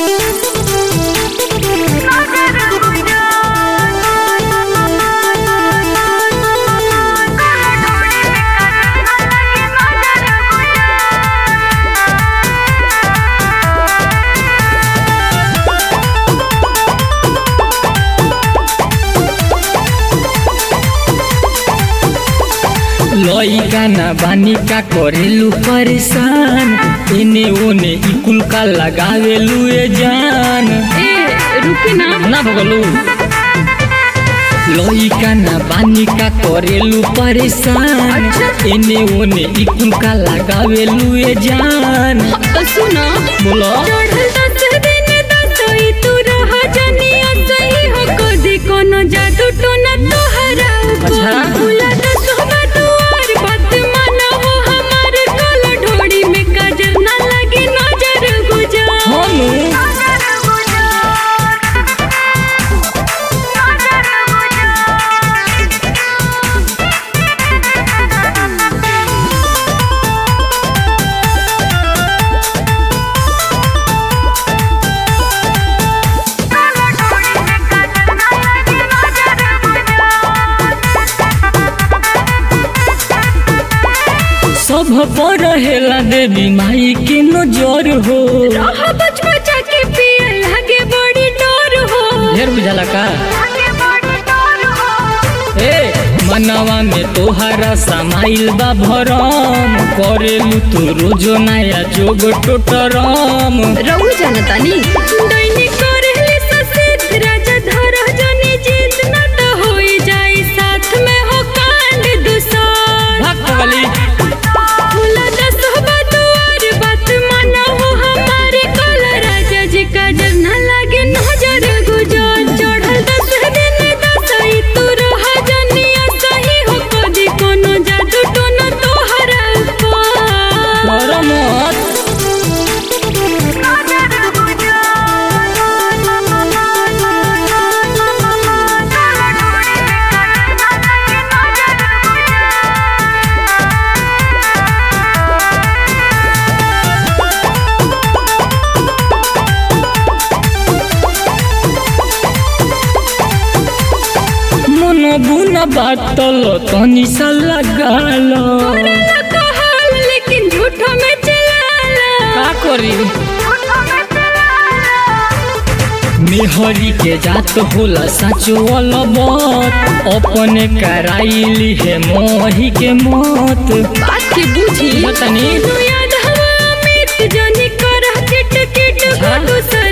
लइका ना बानी का करेलू परेशान एने ओने इकुल का लगावेलू ए जान ए रुकी ना ना भगलू लइका ना बानी का करेलू परेशान एने ओने इकुल का लगावेलू ए जान तो सुनो बोलो चढ़ल दस दिन दसई तू रह जनिया सही हो कदी कोनो जादू टोना तोहरा अच्छा। भूला दस दुआर बात माना हो हमार कल ढोड़ी में काजर ना लगे नजर गुजार हनु सब पर रहेला देवी माई के नजर हो रह बच बचा के पिए लगे बड़ी डोर हो ढेर बुझाला का ए मनवा में तोहरा समाइल बा भरम करेलू तू रोजो नया जोग टोटरम रहू जानतानी दैनिक करेली ससेत राजा धर जनी जीत न त होई जाई साथ में हो कांड दुसार भाग पगली भूला दस दुआर बात माना हो हमारे कल राजा जी का डर न लागे नजर गुजर चढ़ल दस दिन दसई तू रह जनिया सही हो कदी कोनो जादू टोना तोहरा ऊपर कर मत मन बुन बातल तनी सा लगाल करेला कहल लेकिन झूठो में चलाला का करी मेहरी के जात होला साचो अलबत अपने कराइली है मोही के मत बात के बूझी बतानी तू याद हवा अमित जानी कर किट किट हाँ? गुडू